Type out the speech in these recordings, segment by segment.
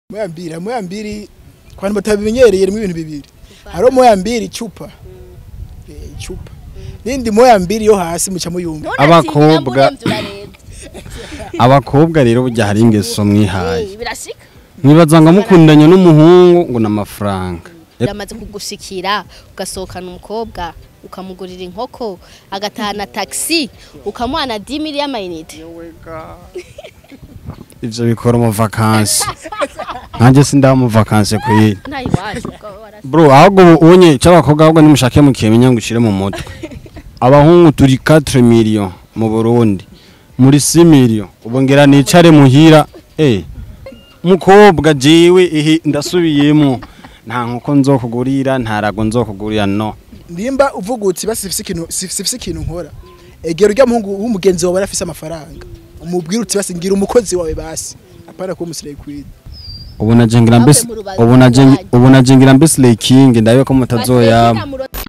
moya mbili moya mbili ku bantu batabimenyereye rimwe ibintu bibiri hariho moya mbili icupa Eh, icupa n'indi moya mbili yo hasi muca muyumva Abakobwa. abakobwa rero burya hari ingeso mwihaye birashika mwibaza ngo mukundanye n'umuhungu ngo ni amafaranga biramaze kugushikira ugasohokana umukobwa ukamugurira inkoko agatahana taxi ukamuhana 10 mili y'amayinite ivyo bikora mu vakansi nanjye sindaha mu vakansi kwiri ntayiwaje bro ahubwo ubu unye cy'abakobwa ahubwo nimushake mukimenya ngo ushire mu mutwe abahungu turi 4 million mu Burundi muri 6 million ubu ngira nicare muhira eh mukobwa jiwe ihi ndasubiyemo nta nkuko nzokugurira nta rago nzokugurira no nimba uvuga uti basi sifise ikintu sifise ikintu nkora egera urya muhungu w'umugenzi wawe arafise amafaranga umubwira uti basi ngira umukozi wawe basi apana kuba umusireye kwida ubu najengira mbese Ahubwo mu rubavu ubu najengira rwanyu. ubu najengira mbese Lay King ndabe ko mutazoyama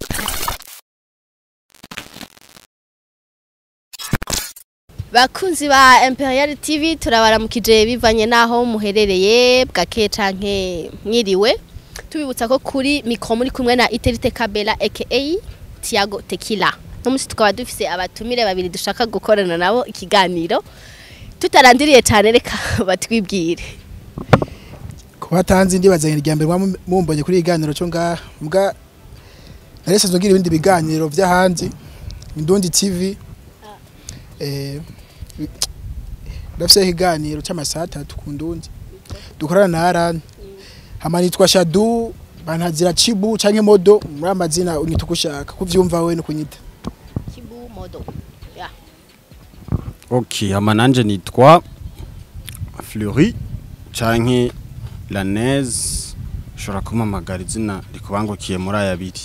bakunzi ba Imperial TV turabaramukije bivanye naho muherereye bwake canke mwiriwe tubibutsa ko kuri mikro muri kumwe na Iterite Kabela aka Tiago Tequila no musi tukaba dufise abatumire babiri dushaka gukorana nabo ikiganiro tutarandiriye cyane reka batwibwire ku batanzi ndibazanye irya mbere muba mumbonye kuri iganiro cyo ngaha mbwa naresanzwe ngira ibindi biganiro vy'ahandi Indundi TV eh ndafise ikiganiro cy'amasaha atatu ku Ndundi dukorana na Aran hama nitwa Shadu bantazira Chibu canke Modo muri amazina unyita uko ushaka kuvyumva wewe no kunyita Kibu Modo ya Okay, hama nanje nitwa Fleury canke Lanez ushobora kumpamagara izina rikubangukiye muri aya abiri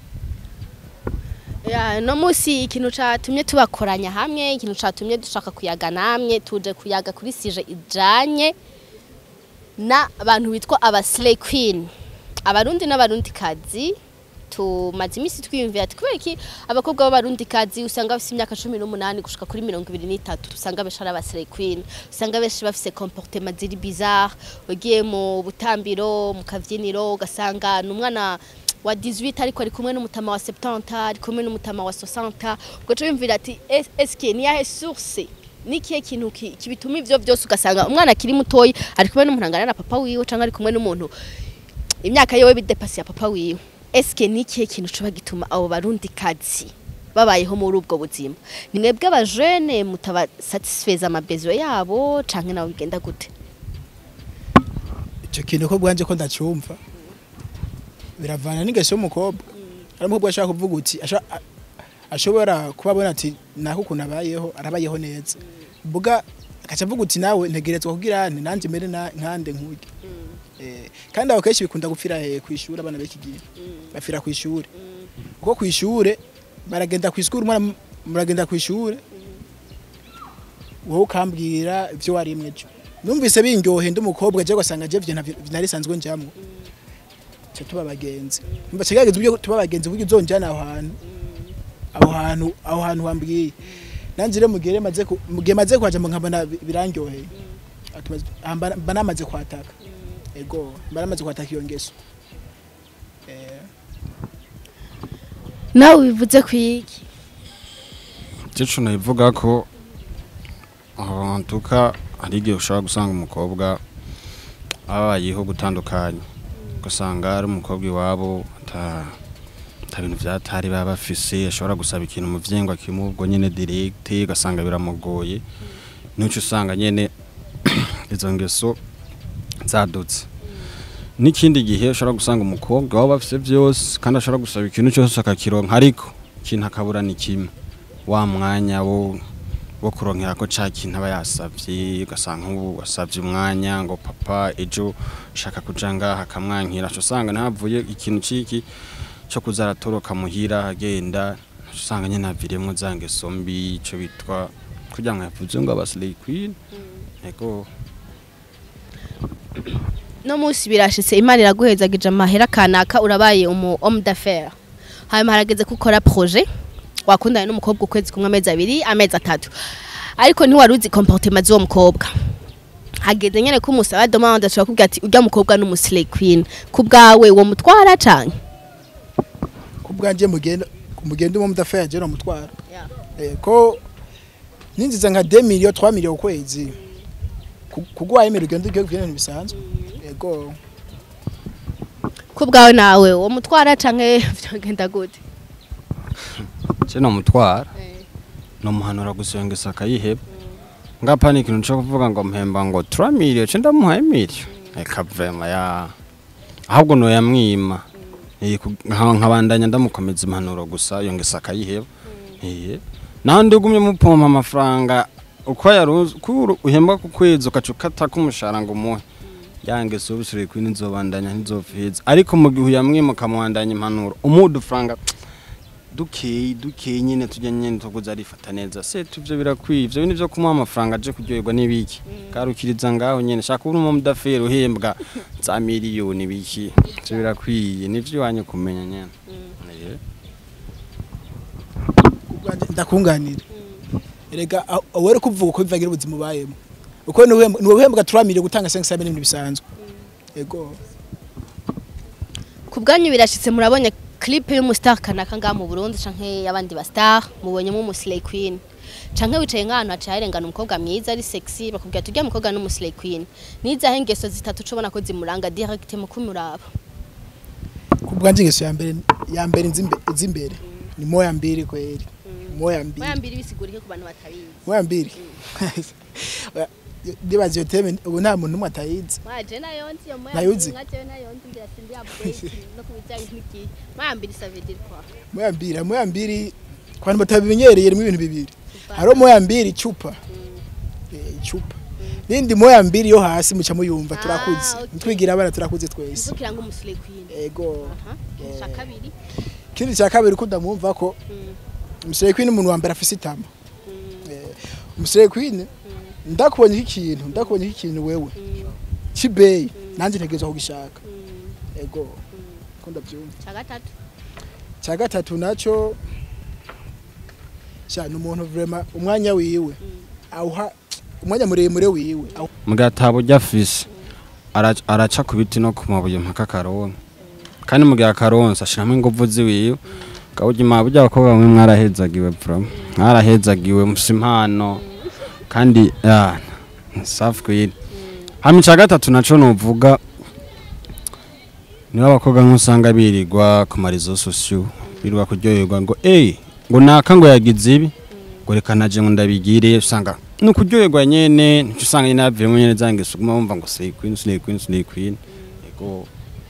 Ya, no musi ikintu catumye tubakoranya hamwe ikintu catumye dushaka kuyaga namwe tuje kuyaga kuri sije ijanye na abantu bitwa aba slay queen abarundi n'abarundi kazi tumaze imisi twiyumvira ati kubera iki abakobwa b'abarundi kazi usanga bafise imyaka cumi n'umunani gushika kuri mirongo ibiri n'itatu usanga benshi ari aba slay queen usanga benshi bafise comportement ziri bizarre ugiye mu butambiro mu kavyiniro ugasanga ni umwana wa 18 ariko ari kumwe n'umutama wa 70 ari kumwe n'umutama wa 60 ugaca wiyumvira ati "Es- eske ni yahe source nikihe kintu ki- kibituma ivyo vyose ugasanga umwana akiri mutoyi ari kumwe n'umuntu angana na papa wiwe canke ari kumwe n'umuntu imyaka yewe bidepasi ya papa wiwe eske nikihe kintu coba gituma abo barundi kazi babayeho muri ubwo buzima ni mwebwe abajene mutaba satisfeza amabezo yabo canke nabo bigenda gute icyo kintu ko bwanje ko ndacumva biravana n'ingeso y'umukobwa hari umukobwa ashaka kuvuga uti asha- a- ashobora kuba abona ati naho ukuntu abayeho arabayeho neza mbuga akaca avuga uti nawe ntegerezwa kugira nti nanjye mbere na- nkande nkurya Eh, kandi aho kenshi bikunda gupfira he ku ishuri abana b'iki gihe bapfira ku ishuri kuko ku ishuri baragenda ku ishuri umwana muragenda ku ishuri wowe ukambwira ibyo warimwe ejo numvise bindyohe ndi umukobwa je ugasanga je vyo ntavi- nari sanzwe njamwo cyo tuba bagenzi mba kigaragaza ubyo tuba bagenzi buryo uzonjana aho hantu aho hantu aho hantu wambwiye nanje rero mugere maze ku- mugihe maze kwaja mu nkabona bi- birandyoheye Atumaze- ah, mba mba namaze kwataka ego mba namaze kwataka iyo ngeso eh nawe bivuze kwiki Cico nabivuga ko ahantuka hari igihe ushobora gusanga umukobwa abayeho gutandukanye ugasanga ari umukobwa iwabo ata ata bintu vyatari baba bafise ashobora gusaba ikintu mu vyengo akimubwo nyene direct ugasanga biramugoye nico usanga nyene izo ngeso zadutse n'ikindi gihe ushobora gusanga umukobwa waba bafise vyose kandi ashobora gusaba ikintu cyose akakironka ariko ikintu akabura ni kimwe wa mwanya wo wo kuronkera ko ca kintu aba yasavye ugasanga nk'ubu wasavye umwanya ngo papa ejo shaka kuja ngaha akamwankira aca usanga ntavuye ikintu ciki co kuza aratoroka muhira agenda aca usanga nyene aviremwo za ngeso mbi ico bitwa kugira ngo yavuze ngo aba slay queen ego no musi birashitse imana iraguhezagije amahera kanaka urabaye umu homme d'affaires hanyuma harageze ko ukora projet wakundanye n'umukobwa ukwezi kumwe amezi abiri amezi atatu ariko ntiwari uzi comportement z'uwo mukobwa hageze nyene ko umusaba demande ashobora kubwira ati urya mukobwa ni umuslay queen ku bwawe wo mutwara canke ku bwanjye mugenda mugenda umwe mudafaya je namutwara Eh, ko ninziza nka 2 million 3 million kwezi kugwaye imero ugenda ugiye kuvina ntibisanzwe yego ku bwawe nawe wo mutwara canke vyagenda gute je nomutwara nomuhanura gusenga isaka yiheba ngapa ni ikintu co kuvuga ngo mpemba ngo 3 million ce ndamuhaye million eka vrema ya ahubwo no yamwima Eh, ku- nka- nkabandanya ndamukomeza impanuro gusa iyo ngesa akayiheba iye nandi ugumye mupompa amafaranga uko yaruzi ko uhembwa ku kwezi ukaca ukata k'umushahara ngo umuhe yange subisire kwini nzobandanya ntizopfiza ariko mu gihe uyamwima ukamubandanya impanuro umuha udufaranga dukeyi dukeyi nyine tujya nyine tuguza arifata neza se tuvyo birakwiye ivyo bintu vyo kumuha amafaranga aje kuryoherwa n'ibiki garukiriza ngaho nyine shaka uri umudaferi uhembwa za miliyoni biki ivyo birakwiye nivyo iwanyu kumenya nyene Eh. Kubwanjye ndakunganira erega awere kuvuga uko bivagira ubuzima ubayemo uko ni uhembwa 3 million gutanga 5 million bisanzwe yego ku bwanyu birashitse murabonye clip y'umustar kanaka ngaha mu Burundi canke y'abandi ba star mubonyemo umuslay queen canke wicaye nk'ahantu haciye harengana umukobwa mwiza ari sexy bakubwira ati urya mukobwa ni umuslay queen nizaho ingeso zitatu ucubona ko zimuranga direct mu kumuraba ku bwanjye ingeso ya mbere ya mbere nzimbe- z'imbere ni moya mbiri kweli moya mbiri moya mbiri bisigurike ku bantu batabizi moya mbiri ndibaza iyo teme ubu nta muntu n'umwe atayizi mwaje nayo nzi yo moya Nayuzi? mbiri nkaje nayo nzi ngira sindi update no kubijyanye n'iki moya mbiri ça veut dire quoi moya mbiri moya mbiri ku bantu batabimenyereye rimwe ibintu bibiri hariho moya mbiri icupa Eh, icupa n'indi moya mbiri yo hasi muca muyumva Ah, turakuze okay. twigira abana turakuze twese nzukira ngo umuslay queen ego aha cya kabiri ikindi cya kabiri ko ndamwumva ko Mm, umusore kwini umuntu wa mbere afise itama mm, Eh, umusore kwini ndakubonye ikintu ndakubonye ikintu wewe mm, kibeyi nanjye ntegerezwa kugishaka mm, ego ko ndabyumva cya gatatu cya gatatu nacyo cyane umuntu vrema umwanya wiwe awuha umwanya muremure wiwe awu- mugatabo ujya afise ara- araca ku biti no ku mabuye mpaka akaronka kandi mu gihe akaronsa ashiramo inguvu ziwiwe kawugima burya abakobwa bamwe mwarahezagiwe bro mwarahezagiwe mufise impano kandi ya safi kwiri hama ica gatatu naco novuga niba abakobwa nk'usanga birirwa ku marizo sosiyo birirwa kuryoherwa ngo eyi ngo naka ngo yagize ibi ngo reka naje ngo ndabigire usanga ni ukuryoherwa nyene nico usanga nyene yavuyemo nyene za ngeso uguma wumva ngo slay queen slay queen slay queen ego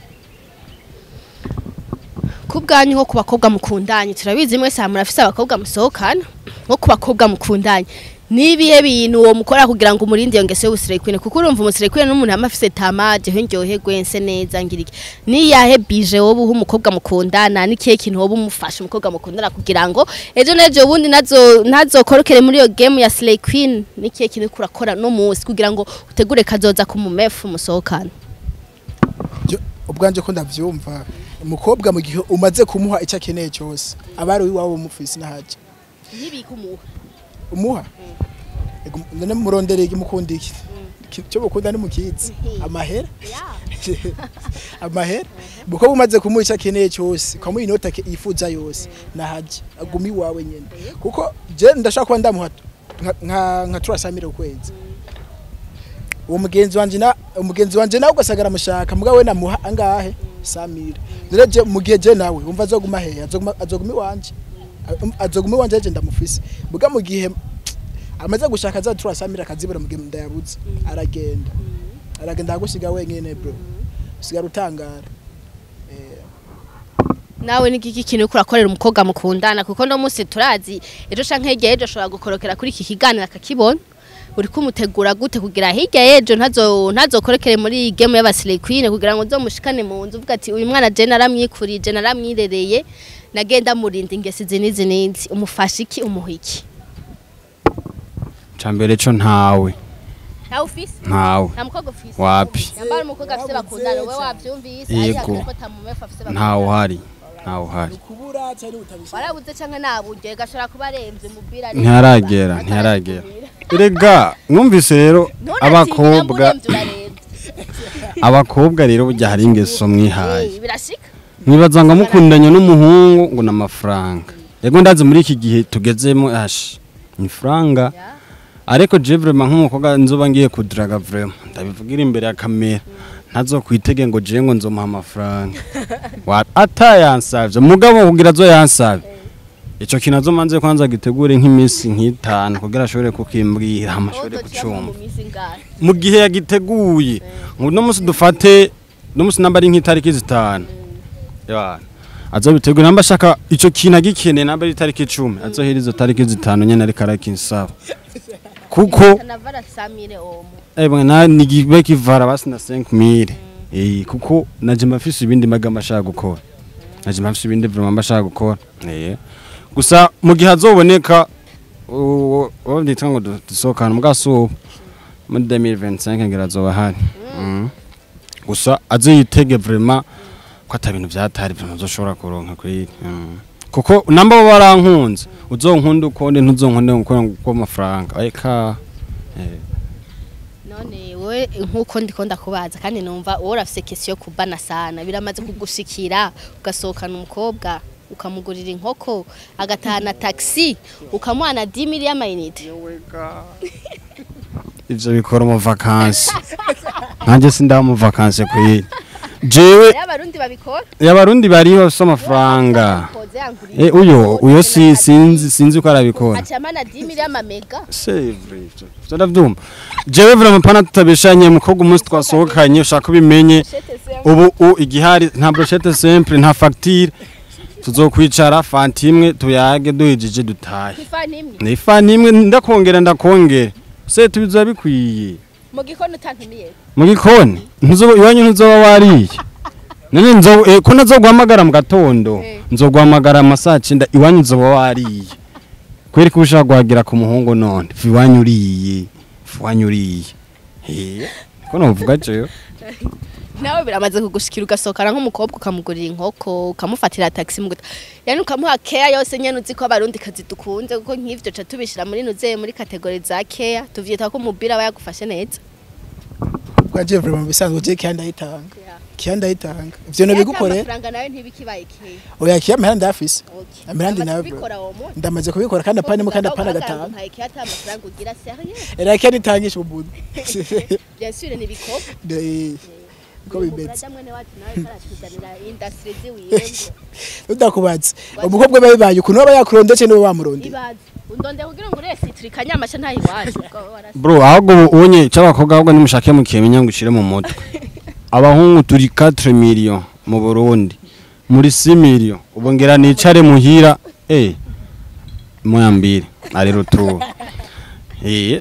ku bwanyu nko ku bakobwa mukundanye turabizi mwese hamwe murafise abakobwa musohokana nko ku bakobwa mukundanye nibihe bintu uwo mukora kugira ngo umurinde iyo ngeso y'ubusire kwine kuko urumva umusire kwine n'umuntu yama afise tamaje ho ndyohe gwense neza ngiriki niyahe bije wowe uha umukobwa mukundana n'ikihe kintu wowe umufasha umukobwa mukundana kugira ngo ejo n'ejo bundi nazo ntazokorokere muri iyo game ya slay queen n'ikihe kintu uriko urakora no munsi kugira ngo utegure kazoza ku mumefu musohokana byo- ubwanje ko ndavyumva umukobwa mu gihe umaze kumuha icyo akeneye cyose aba ari iwawe umufise n'ahaje ntibikumuha umuha Ego, none murondereye imukunda iki Ki- cyo mukunda ni mukizi amahera amahera umukobwa umaze kumuha icyo akeneye cyose ukamuha inota ke- yifuza yose nahaje aguma iwawe nyene kuko je ndashaka kuba ndamuha nka- nka nka turasamire ukwezi uwo mugenzi wanje na umugenzi wanje nawe ugasagara mushaka mugabo we namuha angahe samira rero je mu gihe je nawe umva azoguma hehe azoguma azoguma iwanje A- azoguma iwanje je ndamufise muga mu gihe amaze gushaka za turasamira akazibura mu gihe ndayabuze aragenda aragenda agusiga wenyene bro usigara utangara Eh, nawe ni iki kintu uriko urakorera umukobwa mukundana kuko no munsi turazi ejo canke hirya y'ejo ashobora gukorokera kuri iki kiganiro akakibona uri kumutegura gute kugira hirya y'ejo ntazo ntazokorokere muri iyi game y'abasire queen kugira ngo uzomushikane mu nzu uvuga ati uyu mwana je naramwikurije naramwirereye nagenda murinda ingesi izi n'izi n'izi umufasha iki umuha iki ca mbere co ntawe ntawe ufise ntawe nta mukobwa ufise wapi yambara umukobwa afise bakundana we wavyumvise Yego. ariko atamumefu afise ntawe bakundana uhari ntawe uhari ukubura cyane utabishaka warabuze canke naburyo gashobora kuba aremvye mubwira ntiharagera ntiharagera rega mwumvise rero None abakobwa ati, "Namuremvye urarenze." abakobwa rero burya hari ingeso mwihaye Eh, birashika mwibaza ngo mukundanye n'umuhungu ngo ni amafaranga yego ndazi muri iki gihe tugezemo ashi ni faranga ariko je vraiment nk'umukobwa nzoba ngiye kudiraga vraiment ndabivugira imbere ya kamera ntazo kwitege ngo je ngo nzomuha amafaranga Wa- atayansavye mugabo kugira azo yansavye ico kintu azomanze kwanza gitegure nk'iminsi nk'itanu kugira ashobore kukimbwira amashobore kucumva mu minsi ingahe mu gihe yagiteguye ngo uno munsi dufate uno munsi namba ari nk'itariki zitanu ya azobitegura namba ashaka ico kintu agikeneye namba ari itariki icumi azohera izo tariki zitanu nyene ariko arakinsaba kuko kanavara samire omo ebwe na nigibe kivara basi na 5000 eh kuko naje mafise ibindi magama ashaka gukora naje mafise ibindi vraiment ashaka gukora eh gusa mu gihe azoboneka uwo nditwa ngo du- dusohokana mugasuba muri 2025 ngira azoba hari Mhm. gusa azoyitege vraiment ko ata bintu vyatari vraiment uzoshobora kuronka kuri mhm. kuko namba bo barankunze uzonkunda ukonde ntuzonkunde kuko amafaranga eka eh none wowe nk'uko ndiko ndakubaza kandi numva wowe urafise kesi yo kubana sana biramaze kugushikira ugasohokana umukobwa ukamugurira inkoko agatahana taxi ukamuhana 10 mili y'amayinite ivyo bikora mu vakansi nanjye sindaba mu vakansi kuyiri jewe rero abarundi babikora abarundi bari bafise amafaranga Koze yanguriye Eh, uyo inkoko, uyo na si taxi. sinzi sinzi ko arabikora acamana 10 mili y'amamega sevre ivyo ivyo ndavyumva jewe vraiment pana tutabeshanye mukobwa umunsi twasohokanye ushaka ubimenye ubu u igihari nta brochette simple nta facture tuzokwicara fanti imwe tuyage duhijije dutahe ifani imwe ni fani imwe ndakongera ndakongera se tubizoba bikwiye mu gikono utantumiye mu gikoni ntuzoba iwanyu ntuzoba wariye none nzo eh, ko nazoguhamagara mu gatondo Eh. nzoguhamagara amasaha cyenda iwanyu nzoba wariye kweri ko ushaka guhagira ku muhungu none fi iwanyu uriye fi iwanyu uriye eh ko novuga jewe nawe biramaze kugushikira ugasohokana nk'umukobwa ukamugurira inkoko ukamufatira taxi mu guta yani ukamuha care yose nyene uzi ko abarundi kazi dukunze kuko nk'ivyo ca tubishira muri nuze muri kategori za care tuvyita ko umupira aba yagufashe neza kwa je vraiment bisanzwe je kiya ndayitanga Yeah. kiya ndayitanga ivyo no bigukorera amafaranga nawe ntibikibaye care oya kiya mihanda ndafise okay Amirandi Amaze nawe kubikora uwo munsi ndamaze kubikora kandi apana imwe kandi apana gatanu gatanu care ata amafaranga ugira sérieux era kiya nitangisha ubundi bien sûr ni bikoko De- ko bimeze Brother mwene wacu nawe karatuzanira industry ziwiwe ngo udakubatse umukobwa aba bibaye ukuntu aba yakurondetse niwe wamuronde ibaze undonde kugira ngo urese itrika nyamasha ntayi wacu ubwo warasa bro ahubwo ubonye cy'abakobwa ahubwo nimushake mukimenya ngo ushire mu mutwe abahungu turi 4 million mu Burundi muri 6 million ubongera nicare muhira eh moya mbiri ari ruturu eh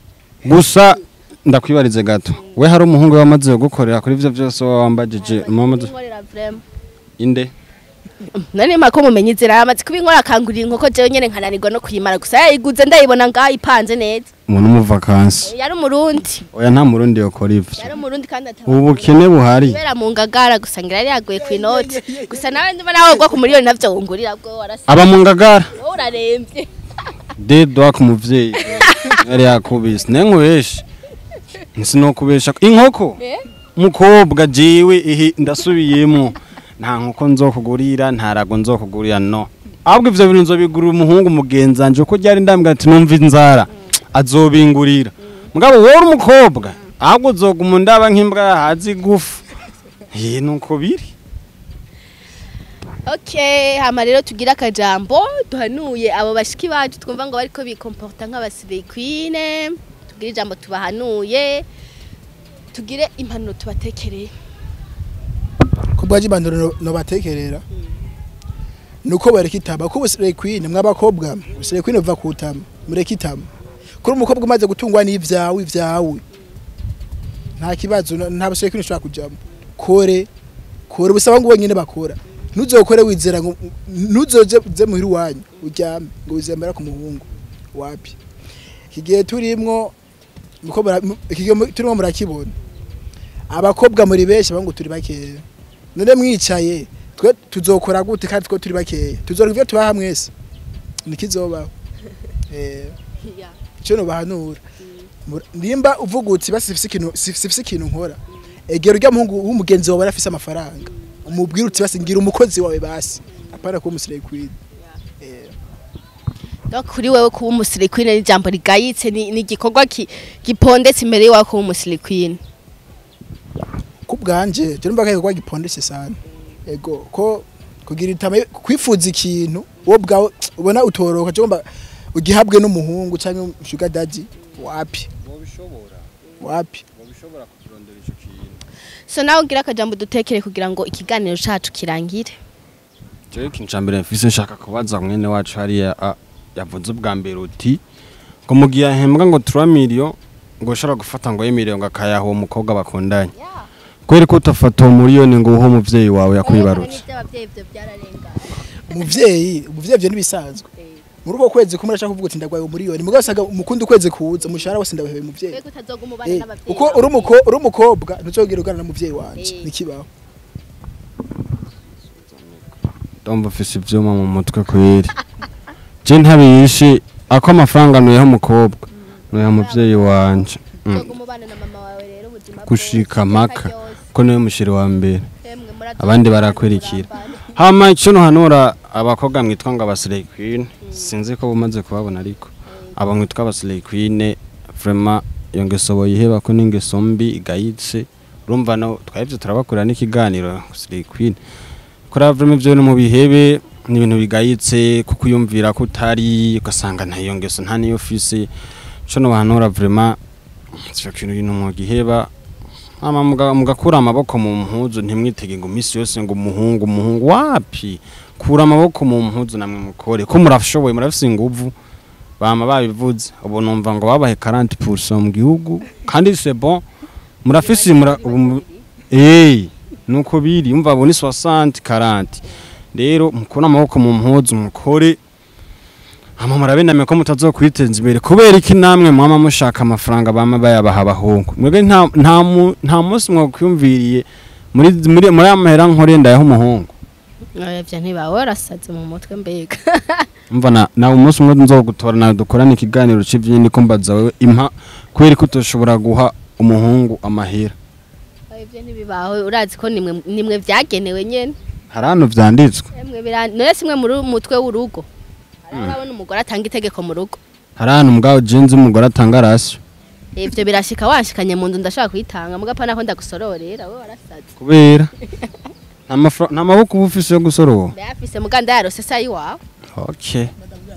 gusa ndakwibarize gato we hari umuhungu wamaze gukorera kuri ivyo byose wambajije mamaze Inkorera vraiment inde nani mako mumenye inzira yamaze kuba inkora akangurira inkoko jewe nyene nkananirwa no kuyimara gusa yayiguze ndayibona ngaho ipanze neza umuntu mu vacances yari umurundi oya nta murundi yokora ivyo yari umurundi kandi ataba ubukene buhari kubera mu ngagara gusa ngira yari yaguye ku inoti gusa nawe ndimo nawe ugwa ku miliyoni navyo wungurira bwo warasa aba mu ngagara wowe urarembye de doa ku muvyeyi yari yakubise nenkweshe nsinokubesha inkoko Eh? mukobwa jewe ihi ndasubiyemo nta nkoko nzokugurira nta rago nzokugurira no ahubwo ivyo bintu nzobigurira umuhungu mugenzanje uko ryari ndambwira ati numva inzara azobingurira mugabo wowe uri umukobwa ahubwo uzoguma ndaba nk'imbwa yahaze igufu eh nuko biri okay hama rero tugira akajambo duhanuye abo bashiki bacu twumva ngo bariko bikomporta nk'abasirey queen tugire ijambo tubahanuye tugire impanuro tubatekereye kubwa jibandoro no batekerera nuko bareka itama ko ubusire queen mw'abakobwa ubusire queen uva kutama mureka itama kuri umukobwa umaze gutungwa n'ivyawe ivyawe nta kibazo na- nta busire queen ushobora kujamo kore kore busaba ngo wenyine bakora ntuzokore wizera ngo ntuzoze ze muhira iwanyu uryame ngo wizemera ku muhungu wapi iki gihe turimwo muko mura- mu- iki gihe mu- turimwo murakibona abakobwa muri benshi abahungu turi bakeya none mwicaye twe tuzokora gute kandi twe turi bakeya tuzora ivyo tubaha mwese nikizobaho eh cyo nobahanura Mur- nimba uvuga uti basi sifise ikintu sif- sifise ikintu nkora egera urya muhungu w'umugenzi wawe arafise amafaranga umubwira uti basi ngira umukozi wawe basi apana kuba umusireye kwini Donc kuri wewe kuba umusilikwine ni ijambo rigayitse ni ni igikorwa ki- gipondetse imbere yawe kuba umusilikwine ku bwanje je numva ko kwa gipondese sana ego ko kugira itama kwifuza ikintu wowe bwawe ubona utoroka cyo ngomba ugihabwe n'umuhungu cyangwa sugar daddy wapi wabishobora wapi wabishobora kukirondera icyo kintu so nawe ugira akajambo dutekere kugira ngo ikiganiro cacu kirangire jewe ikintu ca mbere mfise nshaka kubaza mwene wacu hariya a- yavuze ubwa mbere uti ngo mu gihe ahembwa ngo 3 million ngo ushobora gufata ngo y'imiliyoni ngo akayaha uwo mukobwa bakundanye kubera ko utafata uwo miliyoni ngo uhe umuvyeyi wawe yakwibarutse umuvyeyi umuvyeyi byo nibisanzwe muri uko kwezi kumwe ashaka kuvuga uti ndagwaye umuriyoni mugabo saga umukundi ukwezi kuza umushahara wose ndabahebe umuvyeyi Eh, uko uri umuko uri umukobwa ntuzogira ugana n'umuvyeyi wanje Eh. nikibaho ndumva ufise ivyuma mu mutwe kweri je ntabishe ako amafaranga nuyeho umukobwa nuyeho umuvyeyi wanje Mm. gushika maka ko niwe mushiri wa mbere abandi barakurikira hama icyo ntuhanura abakobwa mwitwa ngo abasirey queen sinzi ko bumaze kubabona ariko aba mwitwa abasirey queen vraiment iyo ngeso boyiheba ko n'ingeso mbi igayitse urumva no twahevye turabakorera n'ikiganiro sirey queen kora vraiment ivyo no mu bihebe ni ibintu bigayitse kuko uyumvira ko utari ugasanga nta iyo ngeso nta niyo ufise ico nobahanura vraiment ico kintu ibintu mu giheba ama muga- mugakura amaboko mu mpuzu ntimwitege ngo misi yose ngo umuhungu umuhungu wapi kura amaboko mu mpuzu namwe mukore ko murashoboye murafise inguvu bama babivuze ubu numva ngo babahe 40% mu gihugu kandi c'est bon murafise mura ubu mu- eh nuko biri umva abo ni 60 40 rero mukura amaboko mu mpuzu mukore hama murabename ko mutazokwiteza imbere kubera iki namwe mwama mushaka amafaranga bama bayabaha abahungu mwebwe nta nta mu- nta munsi mwakwiyumviriye muri muri muri amahera nkore ndayaho umuhungu ivyo ntibawe warasaze mu mutwe mbega umva na nawe umunsi umwe nzogutora nawe dukorana ikiganiro c'ivyo niko mbaza wewe impa kubera ko utoshobora guha umuhungu amahera ivyo ntibibawe urazi ko nimwe nimwe vyagenewe nyene hari hano vyanditswe emwe bira none simwe muri mutwe w'urugo hariho urabona umugore atanga itegeko mu rugo hari hano umugabo jenzi umugore atanga rasyo ivyo birashika wanshikanye mu nzu ndashaka kuyitanga mugapa nako ndagusororera wowe warasaze kubera nta mafra- nta maboko uba ufise yo gusorora mbe yafise muganda yarose sayi wawe okay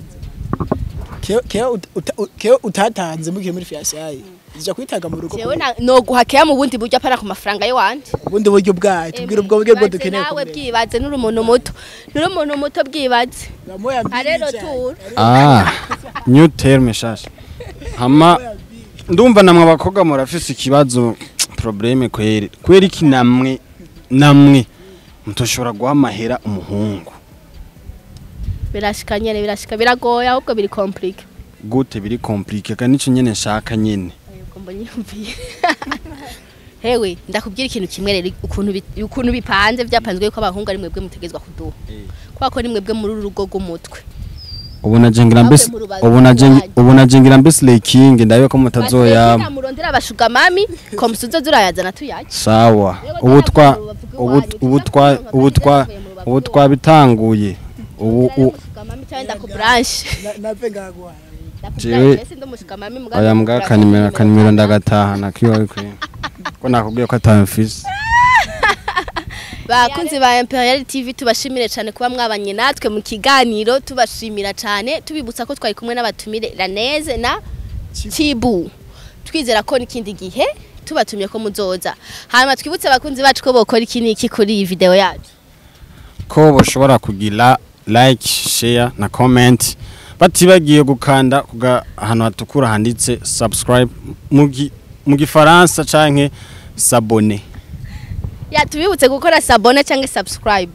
Keo- keo uta- uta- u- keo utatanze mugihe muri fiyasaye zija kwitanga mu rugo jewe na- noguhakira mu bundi buryo apana ku mafaranga y'iwanje ubundi buryo bwayo tubwira ubwo buryo bwo Bwibaze dukeneye nawe kumenya. bwibaze n'uri umuntu muto n'uri umuntu muto bwibaze Bamoya mbili arero cyane. tura Ah, new term shasha. Hama ndumva namwe abakobwa murafise ikibazo probleme kweri. Kweri iki namwe namwe mutoshobora guha amahera umuhungu. birashika nyene birashika biragoye ahubwo biri complique Gute biri compliqué kandi nico nyene nshaka nyene. Ayuko mbonyumviye hewe ndakubwira ikintu kimwe rero ukuntu bi- ukuntu bipanze byapanzwe yuko abahungu ari mwebwe mutegezwa kuduha kubera ko ni mwebwe muri uru rugo rw'umutwe Ubu najengira mbese Ahubwo mu rubavu ubu najengira rwanyu. ubu najengira mbese Lay King ndabe ko mutazoyama. murondera abashuga mami komusuzo zurayazana tuyaje Sawa. Ubu twa ubu ubu twa ubu twa ubu twabitanguye. Ubu u- mami cyangwa ndakubranche Na- nave ngaguha Jewe- Oya mbwa kanimero kanimero ndagatahana kiwawe kwe. Ko nakubwiye ko atamfise. bakunzi ba Imperial TV tubashimire cyane kuba mwabanye natwe mu kiganiro tubashimira cyane tubibutsa ko twari kumwe n'abatumire Laneze na Tibu twizera ko n'ikindi gihe tubatumye ko muzoza hanyuma twibutse abakunzi bacu ko bokora iki n'iki kuri iyi video yacu ko bashobora kugira like share na comment batibagiye gukanda kuga ahantu hatukura handitse subscribe mu gi- mu gifaransa canke s'abonner ya tubibutse gukora sabone cyangwa subscribe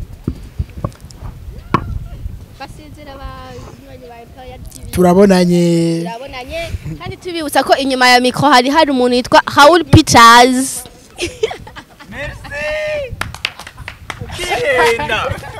basizira abanywanyi ba Imperial TV turabonanye turabonanye kandi tubibutsa ko inyuma ya mikro hari hari umuntu yitwa Haul Pictures Merci. Ukihenda.